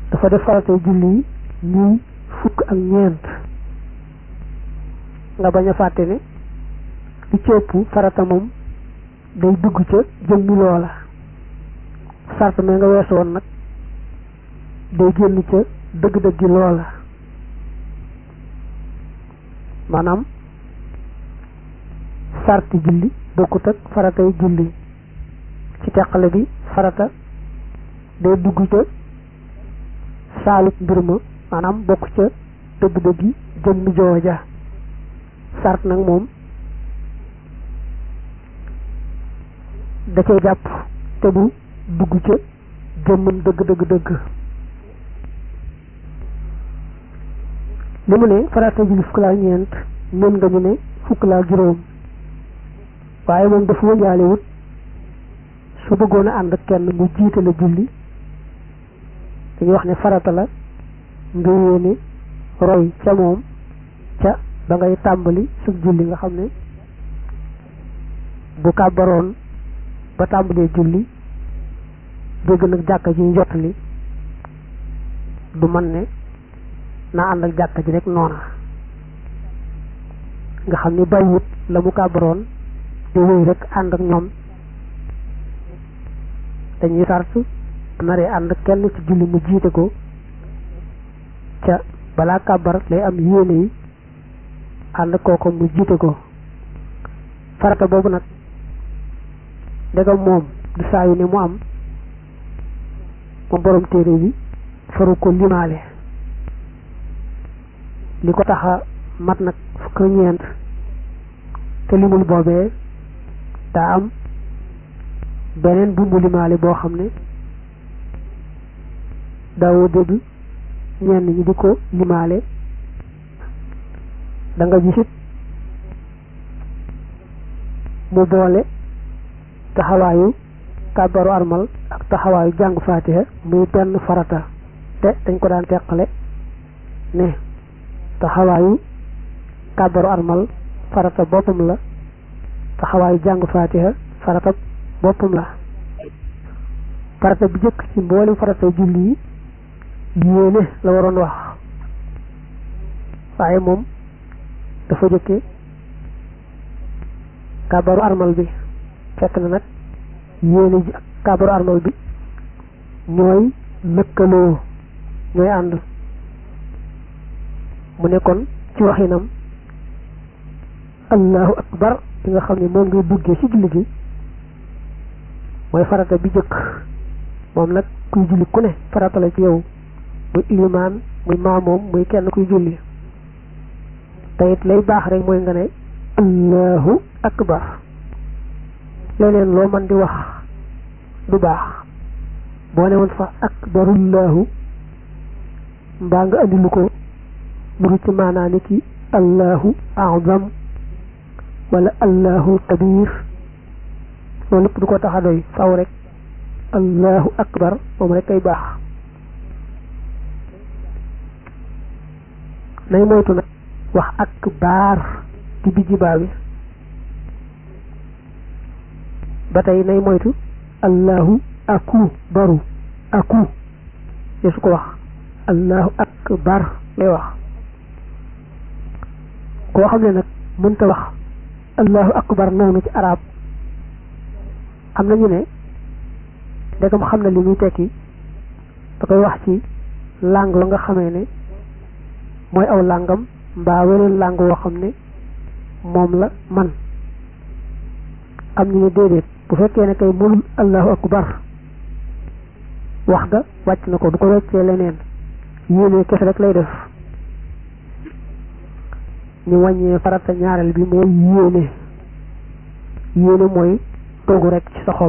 dafa def faratay julli yi ñuy fukk ak ñeent nga bañ a fàtte ne li ci ëpp farata moom day dugg ca jëmmi loola sart me nga weesu woon nag day génn ca dëgg-dëggi loola maanaam sarti julli bokkut ak faratay julli ci teqale bi farata day dugg ca saalut mbir ma maanaam bokk ca dëgg-dëggi jëmmi jooja sart nag moom da cay jàpp te du dugg ca jëmmam dëgg dëgg dëgg li mu ne farata julli fukk laa ñeent ñun nga ñu ne fukk laa juróom waaye moom dafa wëñaale wut su bëggoon a ànd ak kenn mu jiite la julli dañuy wax ne farata la nga yéene roy ca moom ca ba ngay tàmbali su julli nga xam ne bu kàbbaroon ba tàmbalee julli dégg nag jàkka ji njott li du man ne naa ànd ak jàkka ji rek noona nga xam ni bàyyiwut la mu kàbbaroon di wéy rek ànd ak ñoom dañuy sart naree ànd kenn ci julli mu jiite ko ca balaa kàbbar lay am yéene yi ànd kooko mu jiite ko farata boobu nag ndegam moom du saa yu ne mu am moom borom téere bi faru ko limaale li ko taxa mat nag fukk ñeent te limul boobee daa am beneen bu mu limaale boo xam ne daawoo dégg ñenn ñi di ko limaale da nga gisit mu boole taxawaayu kàbbaru armal ak taxawaayu jàng faatiha muy benn farata te dañ ko daan teqale ne taxawaayu kàbbaru armal farata boppam la taxawaayu jàng faatiha farata boppam la farata bi jëkk ci mboolem farata julli yi yéene la waroon wax waaye moom dafa jëkke kàbbaru armal bi fekk na nag yéene ji ak kàbbaru armal bi ñooy lëkkaloo ñooy ànd mu ne kon ci waxinam allahu akbar bi nga xam ne moom ngay duggee ci julli gi mooy farata bi jëkk moom nag kuy julli ku ne farata la ci yow muy ilimaan muy maamoom muy kenn kuy julli te it lay baax rek mooy nga ne allahu akbar leneen loo man di wax du baax boo ne woon fa akbarullahu mbaa nga andi lu ko muru ci maanaa ni ki allahu azam wala allahu kabir loolu lépp du ko tax a doy faw rek allahu akbar moom rek kay baax nay moytu nag wax akbar di bijji baa bi ba tey nay moytu allahu aku baru aku ye su ko wax allahu akbar lay wax koo xam ne nag mënta wax allahu akbar noonu ci arab am nañu ne ndegam xam na li muy tekki da koy wax ci langue la nga xamee ne mooy aw làngam mbaa weneen langue woo xam ne moom la man am ñu ne déedéet bu fekkee ne kay mënul allahu akbar wax ga wàcc na ko du ko weccee leneen yéene kese rek lay def ñu wàññee farata ñaareel bi mooy yéene yéene mooy toogu rek ci sa xol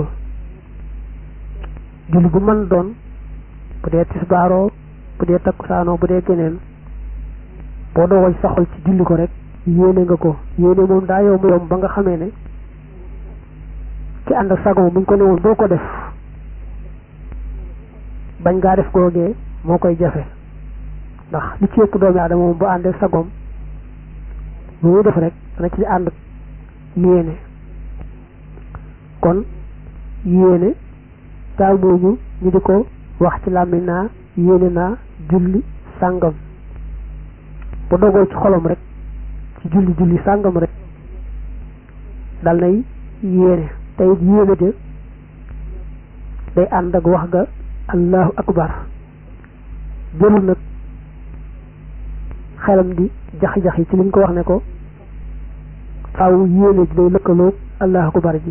julli bu mën doon bu dee tisbaaroo bu dee takkusaanoo bu dee geneen boo doogoo ci sa xol ci julli ko rek yéene nga ko yéene moom daa yomb yomb ba nga xamee ne ki ànd ak sago buñ ko ne woon boo ko def bañ ngaa def googee moo koy jafe ndax li ci ëpp doomi aadama moom bu àndee sagoom lu muy def rek dana ci ànd yéene kon yéene daal mooñu ñu di ko wax ci làmmiñ naa yéene naa julli sàngam bu dogoo ci xolam rek ci julli julli sàngam rek dal nay yéene te it yéene ja day ànd ak wax ga allahu akbar jëlul nag xelam di jaxi-jaxi ci liñ ko wax ne ko faaw yéene ji day lëkkaloog allahu akbar ji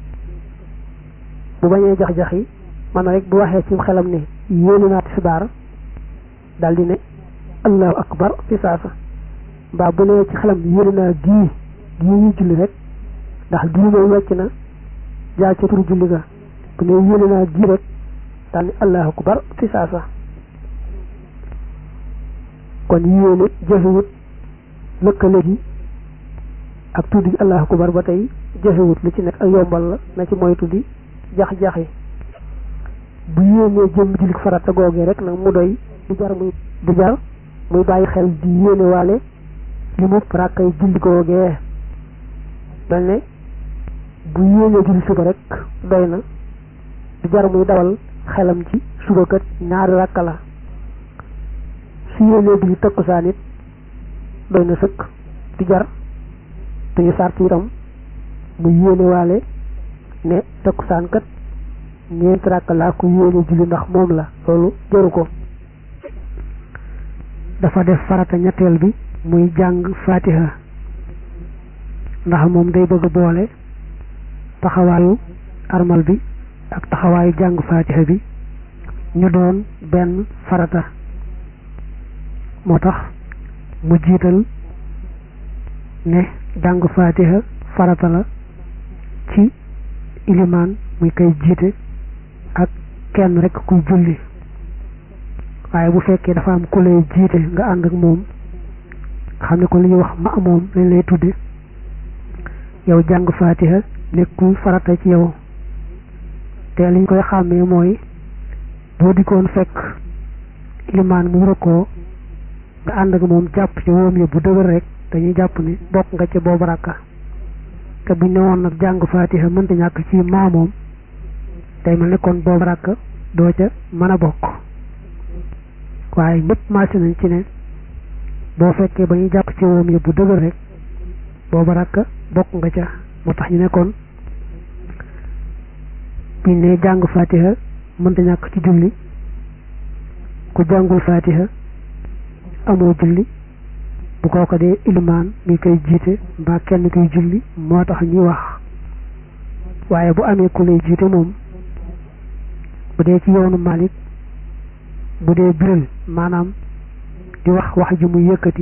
bu bañee jax-jaxi man rek bu waxee ci xelam ne yéene naa tisbaar daal di ne allahu akbar fi saasa mbaa bu nee ci xelam yéene naa gii gii ñuy julli rek ndax gii mooy wecc na jaar ca turu julli ga bu ne yéene naa gii rek daal ni allahu akbar fi saasa kon yéene jafewut lëkkale gi ak tuddi allahu akbar ba tey jafewut lu ci nekk ak yombal la na ci moytu di jax-jaxi bu yéenee jëm jullit farata googee rek nag mu doy du jar muy du jar muy bàyyi xel di yéene waale li mu rakkay julli googee mel ne bu yéenee julli suba rek doy na du jar muy dawal xelam ci suba kat ñaari rakka la su yéenee julli takkusaan it doy na sëkk du jar duñu sart itam mu yéene waale ne takkusaan kat ñeenti rakk laa ko yéene julli ndax moom la loolu jaru ko dafa def farata ñetteel bi muy jàng fatiha ndax moom day bëgg boole taxawaayu armal bi ak taxawaayu jàng fatiha bi ñu doon benn farata moo tax mu jiital ne jàng fatiha farata la ci ilimaan muy koy jiite ak kenn rek kuy julli waaye bu fekkee dafa am ku lay jiite nga ànd ak moom xam ne ko li ñuy wax ma moom lañ lay tudde yow jàng fatiha nekkul farata ci yow te liñ koy xàmmee mooy boo dikkoon fekk ilimaan mu rëkkoo nga ànd ak moom jàpp ci woom ya bu dëgër rek dañuy jàpp ni bokk nga ci boobu rakka te buñ ne woon nag jàng fatiha mënta ñàkk ci maamoom day mel ne kon boobu rakk doo ca mën a bokk waaye ñëpp maasi nañ ci ne boo fekkee ba ñuy jàpp ci woom ya bu dëgër rek boobu rakk bokk nga ca moo tax ñu ne kon buñ ne jàng fatiha mënta ñàkk ci julli ku jàngul fatiha amoo julli bu kooka dee ilimaan mi koy jiite mbaa kenn koy julli moo tax ñuy wax waaye bu amee ku lay jiite moom bu dee ci yoonu Malik bu dee biral maanaam di wax wax ji muy yëkkati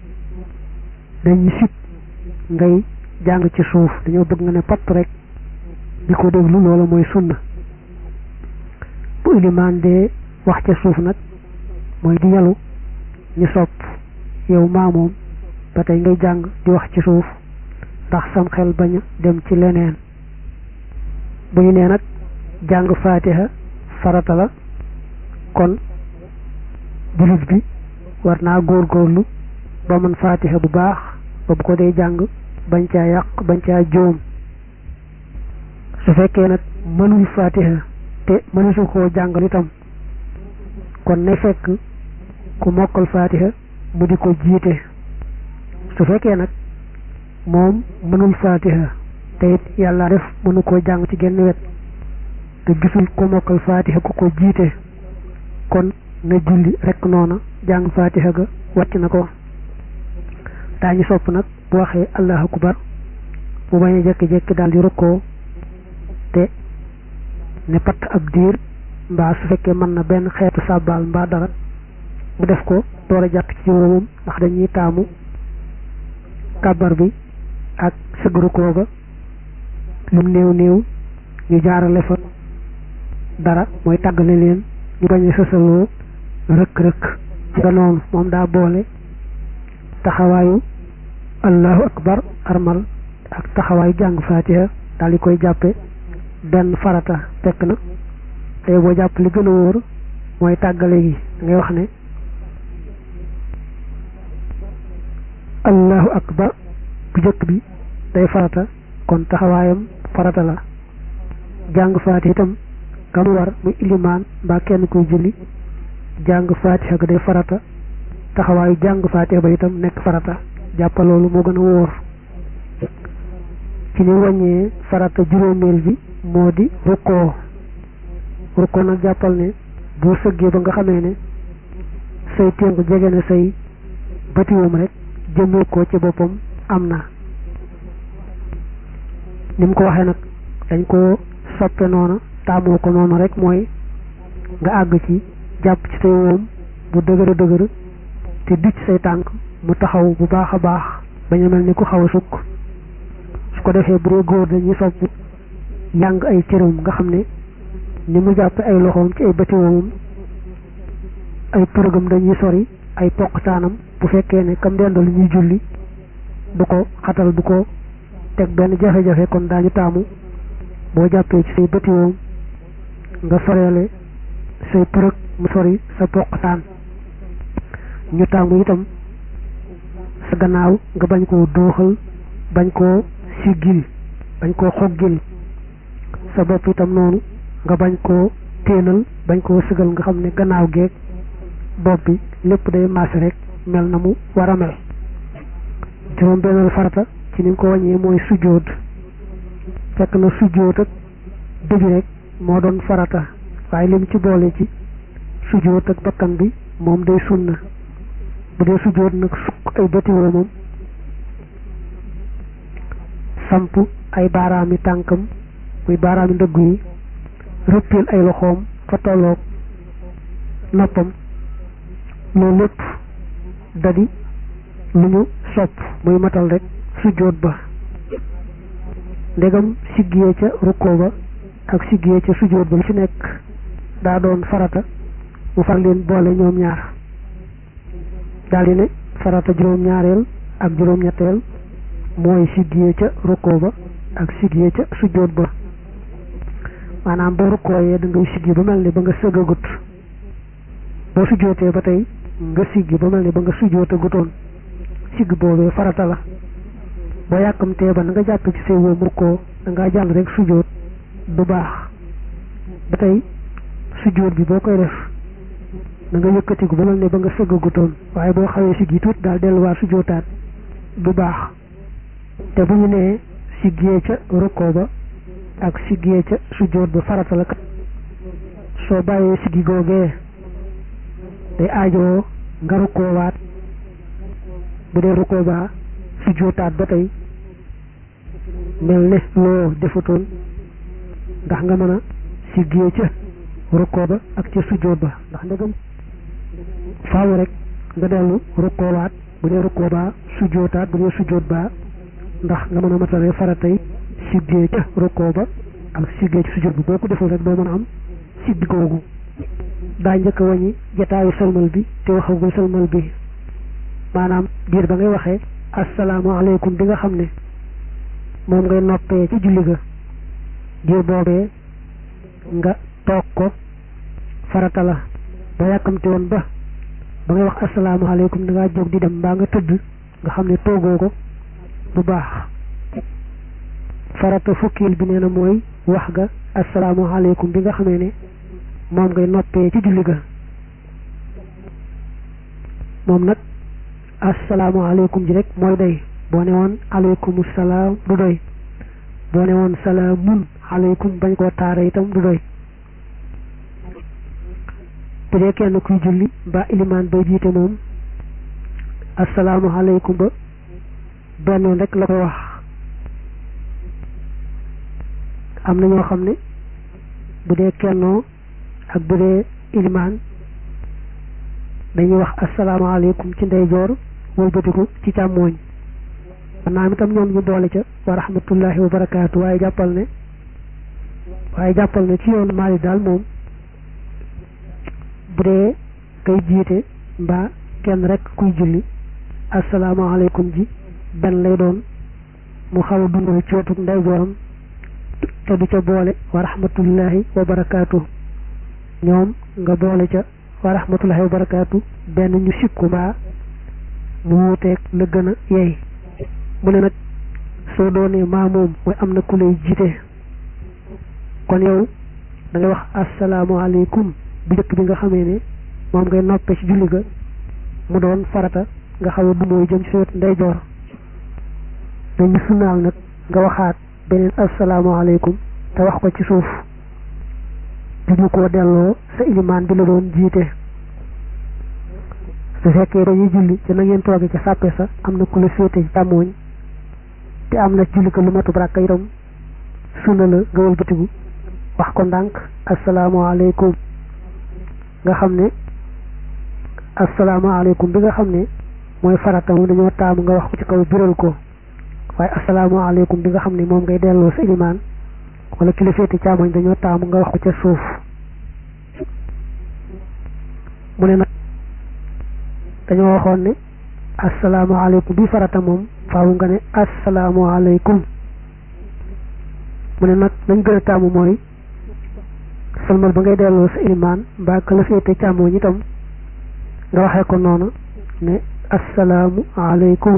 dañuy sit ngay jàng ci suuf dañoo bëgg nga ne patt rek di ko déglu loolu mooy sunna bu ilimaan dee wax ca suuf nag mooy di yalu ñu sopp yow maamoom ba tey ngay jàng di wax ci suuf ndax sam xel bañ a dem ci leneen bu ñu nee nag jàng faatiha farata la kon jullit bi war naa góorgóorlu ba mën faatiha bu baax ba bu ko dee jàng bañ caa yàq bañ caa joom su fekkee nag mënul faatiha te mënusu koo jàngal itam kon ne fekk ku mokkal faatiha mu di ko jiite su fekkee nag moom mënul faatiha te it yàlla def mënu koo jàng ci genn wet te gisul ku mokkal faatiha ku ko jiite kon na julli rek noona jàng faatiha ga wàcc na ko daañu sopp nag bu waxee allahu akbar bu bañ a jekki-jekki daal di rukkoo te ne patt ab diir mbaa su fekkee mën na benn xeetu sàbbaal mbaa dara mu def ko door a jàpp ci wóomam ndax dañuy taamu kàbbar bi ak sëgg rukkoo ga lum néew néew ñu jaarale fa dara mooy tàggale leen ñu bañ a sësaloo rëkk-rëkk ci nga noonu moom daa boole taxawaayu allahu akbar armal ak taxawaayu jàng faatiha daal di koy jàppe benn farata fekk na tey boo jàpp li gën a wóor mooy tàggale gi ngay wax ne allahu akbar bu jëkk bi day farata kon taxawaayam farata la jàng faatiha itam kam war muy ilimaan mbaa kenn kuy julli jàng faatiha ga day farata taxawaayu jàng faatiha ba itam nekk farata jàppa loolu moo gën a wóor ci ni wàññee farata juróomeel bi moo di rukkoo rukkoo nag jàppal ne boo sëggee ba nga xamee ne say ténk jege na say batiwum rek jëmee ko ci boppam am na ni mu ko waxee nag dañ ko soppe noonu taamoo ko noonu rek mooy nga àgg ci jàpp ci say woom bu dëgër dëgër te dicc say tànk mu taxaw bu baax a baax bañ a mel ni ku xaw a sukk su ko defee bu dee góor dañuy sopp yàng ay cëram nga xam ne ni mu jàpp ay loxoom ci ay bëti woomam ay përëgam dañuy sori ay poqtaanam bu fekkee ne kam dendal ñuy julli du ko xatal du ko teg benn jafe-jafe kon daañu taamu boo jàppee ci say bëti woom nga soreele say përëg mu sori sa poqtaan ñu taamu itam sa gannaaw nga bañ koo dooxal bañ koo siggil bañ koo xoggil sa bopp itam noonu nga bañ koo téenal bañ koo sëgal nga xam ne gannaaw geeg bopp bi lépp day maase rek mel na mu war a mel juróom benneel farata ci ni nga ko wàññee mooy sujjóot fekk na sujjóot ak dëj rek moo doon farata waaye lim ci boole ci sujjóot ak bakkan bi moom day sunna bu dee sujjóot nag sukk ay bëti moom samp ay baaraami tànkam muy baaraami ndëggu yi rëppil ay loxoom fa tolloog noppam loolu lépp dadi lu ñu sopp muy matal rek sujjóot ba ndegam siggiyee ca rukkoo ba ak siggiyee ca sujjóot ba lu ci nekk daa doon farata mu far leen boole ñoom ñaar daldi ne farata juróom-ñaareel ak juróom-ñetteel mooy siggiyee ca rukkoo ba ak siggiyee ca sujjóot ba maanaam boo rukkooyee da ngay siggi ba mel ni ba nga sëggagut boo sujjóotee ba tey nga siggi ba mel ni ba nga sujjóota gutoon sigg boobee farata la boo yàkkamtee ba na nga jàpp ci say wóom rukkoo da ngaa jàll rek sujjóot du baax ba tey sujjóot bi boo koy def da nga yëkkatiku ba mel ni ba nga sëggagutoon waaye boo xawee siggi tuuti daal delluwaat sujjóotaat du baax te bu ñu nee siggee ca rukkoo ba ak siggee ca sujjóot ba farata la kat soo bàyyee siggi googee day aajoo nga rukkoowaat bu dee rukkoo baa sujjóotaat ba tey mel ne loo defutoon ndax nga mën a siggee ca rukkoo ba ak ca sujjóot ba ndax ndegam faaw rek nga dellu rukkoowaat bu dee rukkoo baa sujjóotaat bu dee sujjóot baa ndax nga mën a matale faratay siggee ca rukkoo ba ak siggee ci sujjóot bi boo ko deful rek doo mën a am siggi googu daa njëkk a waññi jataayu salmal bi te waxagul salmal bi maanaam diir ba ngay waxee asalaamaaleykum bi nga xam ne moom ngay noppee ci julli ga diir boobee nga toog ko farata la ba yàkkamte woon ba ba ngay wax asalaamaaleykum da ngaa jóg di dem mbaa nga tëdd nga xam ne toogoo ko bu baax farata fukkil bi nee na mooy wax ga asalaamaaleykum bi nga xamee ne moom ngay noppee ci julli ga moom nag asalaamaaleykum ji rek mooy doy boo ne woon aleykum salaam du doy boo ne woon salaamun aleykum bañ koo taara itam du doy bu dee kenn kuy julli mbaa ilimaan bay jiite moom asalaamaaleykum ba benn rek la koy wax am na ñoo xam ne bu dee kennoo ak bu dee ilimaan dañuy wax asalaamaaleykum ci ndeyjoor wëlbatiku ci càmmooñ maanaam itam ñoom ñu boole ca wa rahmatullahi wa barakaatu waaye jàppal ne waaye jàppal ne ci yoonu Maalik daal moom bu dee kay jiite mbaa kenn rek kuy julli asalaamaaleykum ji benn lay doon mu xaw a dundal ci wetu ndeyjooram te du ca boole wa rahmatullahi wa barakaatu ñoom nga boole ca wa rahmatullahi wa barakaatu benn ñu sikku mbaa mu wuuteeg la gën a yey mu ne nag soo doonee maa moom mooy am na ku lay jiite kon yow da ngay wax asalaamaaleykum bu njëkk bi nga xamee ne moom ngay noppee ci julli ga mu doon farata nga xam ne bu mooy jëm ci sa wetu ndeyjoor dañu sunnaal nag nga waxaat beneen asalaamaaleykum te wax ko ci suuf duñu ko delloo sa ilimaan bi la doon jiite su fekkee dañuy julli ci na ngeen tooge ca sàppe sa am na ku la féete ci càmmooñ te am na julli ko lu matub rakka itam sunna la nga wëlbatiku wax ko ndànk asalaamaaleykum nga xam ne asalaamaaleykum bi nga xam ne mooy farata moom dañoo taamu nga wax ko ci kaw biral ko waaye asalaamaaleykum bi nga xam ne moom ngay delloo sa ilimaan wala ki la féete càmmoñ dañoo taamu nga wax ko ca suuf mu ne nag dañoo waxoon ne asalaamaaleykum bi farata moom faawu nga ne asalaamaaleykum mu ne nag lañ gën a taamu mooy salmal ba ngay delloo sa ilimaan mbaa ka la féete càmmoñ itam nga waxee ko noonu ne asalaamu aleykum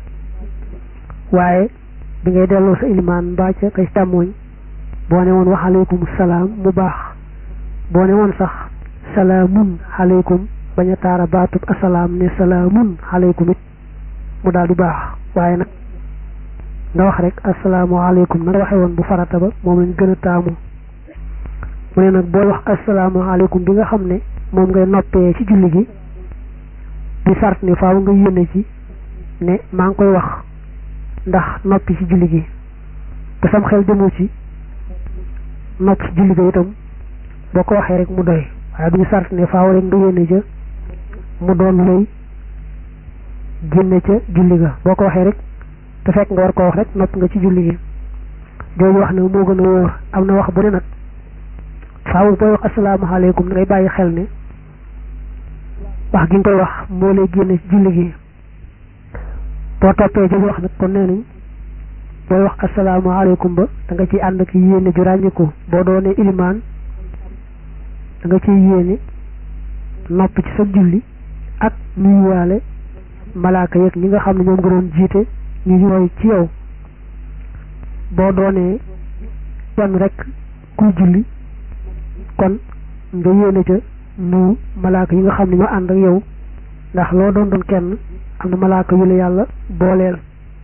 waaye bi ngay delloo sa ilimaan mbaa ca kay càmmoñ boo ne woon wax aleykum salaam mu baax boo ne woon sax salaamun aleykum bañ a taara baatub asalaam ne salaamun aleykum it mu daal di baax waaye nag nga wax rek asalaamu aleykum na nga waxee woon bu farata ba moom lañ gën a taamu mu ne nag booy wax asalaamu aleykum bi nga xam ne moom ngay noppee ci julli gi di sart ne faaw nga yéene ci ne maa ngi koy wax ndax noppi ci julli gi te sam xel jëmu ci nopp ci julli ga itam boo ko waxee rek mu doy waaye duñu sart ne faaw rek nga yéene ca mu doon lay génne ca julli ga boo ko waxee rek te fekk nga war ko wax rek nopp nga ci julli gi jooju wax nag moo gën a wóor am na wax bu ne nag faaw booy wax asalaamaaleykum ngay bàyyi xel ne wax gi nga koy wax moo lay génne ci julli gi boo toppee jooju wax nag kon nee nañ booy wax asalaamaaleykum ba da nga ciy ànd ak yéene ju ràññiku boo doonee ilimaan da nga ciy yéene nopp ci sa julli ak nuyuwaale malaaka yeeg ñi nga xam ne ñoom nga doon jiite ñu roy ci yow boo doonee kenn rek kuy julli kon nga yéene ca nuyu malaaka yi nga xam ne ñoo ànd ak yow ndax loo doon doon kenn am na malaaka yu la yàlla booleel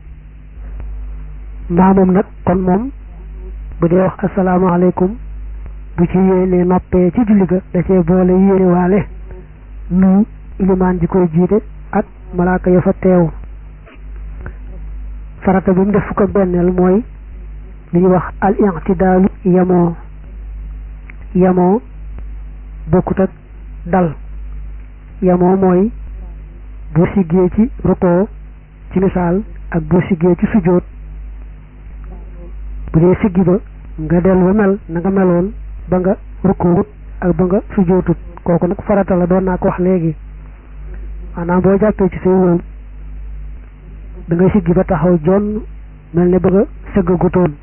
maamam nag kon moom bu dee wax asalaamaaleykum bu ci yéene noppee ci julli ga da cee boole yéene waale nuyu ilimaan ji koy jiite ak malaaka ya fa teew farata bi mu def fukk ak benneel mooy li ñuy wax al i'tidaalu yamoo yamoo bokkut ak dal yamoo mooy boo siggee ci rukoo ci misaal ak boo siggee ci sujjóot bu dee siggi ba nga dellu ba mel na nga meloon ba nga rukoowut ak ba nga sujjóotut kooku nag farata la doon naa ko wax léegi maanaam boo jàppee ci say wóom da ngay siggi ba taxaw jonn mel ne ba nga sëggagutoon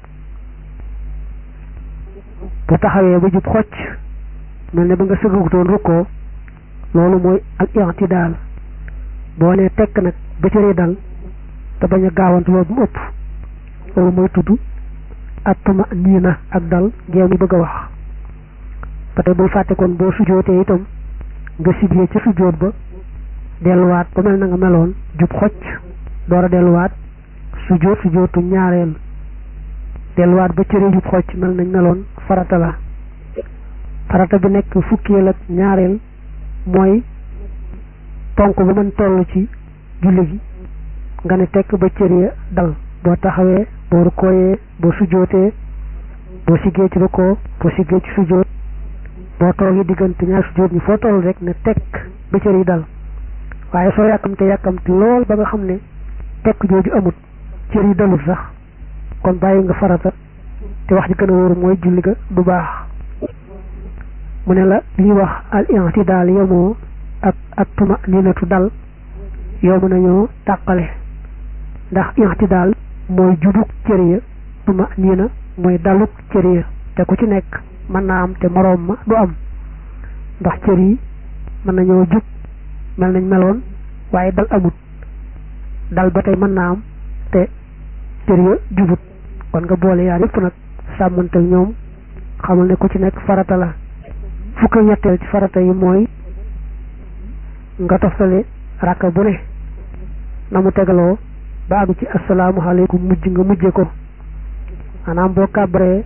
bu taxawee ba jub xocc mel ne ba nga sëggagutoon rukkoo loolu mooy al i'tidaal boo nee tekk nag ba cëri dal te bañ a gaawantu loolu mu ëpp loolu mooy tudd attuma nii na ak dal ngeen bëgg a wax ba tey bul fàtte kon boo sujootee itam nga siggee ci sujoot ba delluwaat ba mel na nga meloon jub xocc door a delluwaat sujoot sujootu ñaareel delluwaat ba cëri jub xocc mel nañ meloon farata la farata bi nekk fukkeel ak ñaareel mooy ponk ba mën toll ci julli gi nga ne tekk ba cër ya dal boo taxawee boo rukkooyee boo sujootee boo siggee ci rukkoo boo siggee ci sujoot boo toogee diggante ñaar sujoot ñi foo toll rek ne tekk ba cër yi dal waaye soo yàkkamte yàkkamte lool ba nga xam ne tekk jooju amut cër yi dalul sax kon bàyyi nga farata te wax ji gën a wóoru mooy julli ga du baax mu ne la li wax al i'tidaal yemoo ak ak tuma ninatu dal yow mën nañoo tàqale ndax i'tidaal mooy jubuk cër ya tuma nina mooy daluk cër ya te ku ci nekk mën naa am te moroom ma du am ndax cër yi mën nañoo jub mel nañ meloon waaye dal amut dal ba tey mën naa am te cër ya jubut kon nga boole yaar yëpp nag sàmmante ñoom xamal ne ku ci nekk farata la fukk ñetteel ci farata yi mooy nga toftale rakka bu ne na mu tegaloo ba àgg ci asalaamualeykum mujj nga mujje ko maanaam boo kàbbaree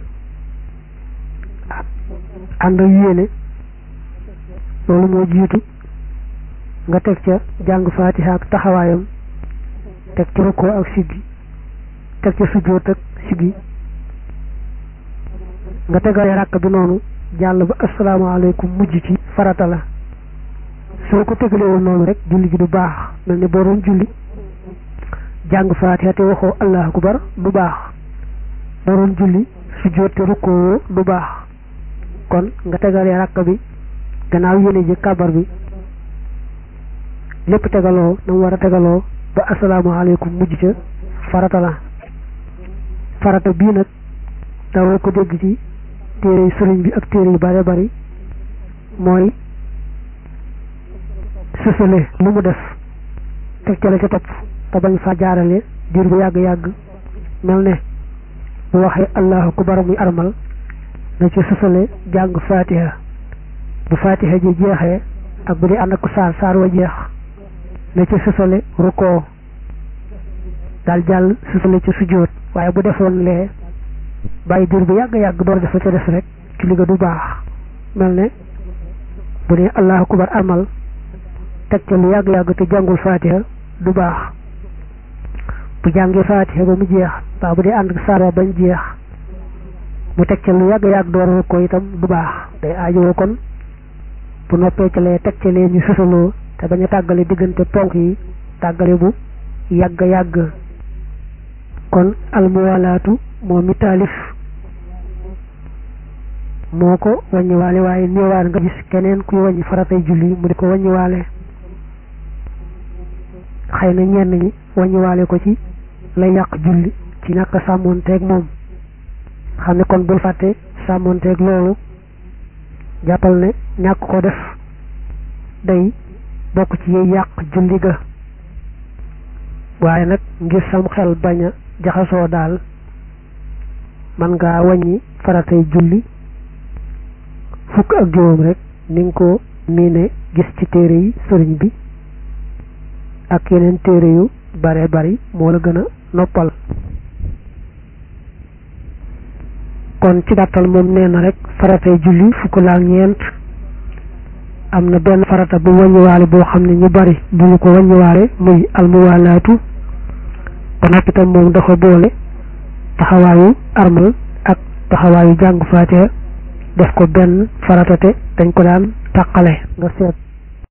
ànd yéene loolu moo jiitu nga teg ca jàng faatiha ak taxawaayam teg ca rukkoo ak siggi teg ca sujjóot ak siggi nga tegalee rakk bi noonu jàll ba asalaamaaleykum mujj ci farata la soo ko tegalee woon noonu rek julli gi du baax mel ni boo doon julli jàng faatiha te waxoo allahu akbar du baax boo doon julli sujjóot te rukkoo du baax kon nga tegalee rakk bi gannaaw yéene ji kabar bi lépp tegaloo na mu war a tegaloo ba asalaamaaleykum mujj ca farata la farata bii nag dawoo ko dégg ci téere sëriñ bi ak téere yu bare bari mooy sësale lu mu def teg ca la ca topp te bañ fa jaarale diir bu yàgg-yàgg mel ne bu waxee allahu akbar muy armal na ci sësale jàng fatiha bu fatiha ji jeexee ak bu dee ànd ak saar saar wa jeex na ci sësale rukkoo daal jàll sësale ci sujjóot waaye bu defoon lee bàyyi diir bu yàgg-yàgg door def la ca des rek ci li nga du baax mel ne bu dee allahu akbar armal teg ca lu yàgg-yàgg te jàngul fatiha du baax bu jàngee fatiha ba mu jeex waaw bu dee ànd ak saar wa bañ jeex mu teg ca lu yàgg-yàgg door rukkoo itam du baax day aajowoo kon bu noppee ca lee teg ca lee ñu sësaloo te bañ a tàggale diggante ponk yi tàggale bu yàgg yàgg kon almuwalaatu moo mi taalif moo ko wàññiwaale waaye néewaan nga gis keneen kuy wàññi faratay julli mu di ko wàññiwaale xëy na ñenn ñi wàññiwaale ko ci lay yàq julli ci ñàkk sàmmoonteeg moom xam ne kon bul fàtte sàmmoonteeg loolu jàppal ne ñàkk ko def day bokk ci yiy yàq julli ga waaye nag ngir sam xel bañ a jaxasoo daal man ngaa wàññi faratay julli fukk ak juróom rek ni nga ko miine gis ci téere yi sëriñ bi ak yeneen téere yu bare bari moo la gën a noppal kon ci gàttal moom nee na rek faratay julli fukk la ak ñeent am na benn farata bu wàññiwaale boo xam ne ñu bari bu ñu ko wàññiwaale muy almuwaalaatu ba noppi tam moom dafa boole taxawaayu armal ak taxawaayu jàng faatiha def ko benn farata te dañ ko daan tàqale nga seet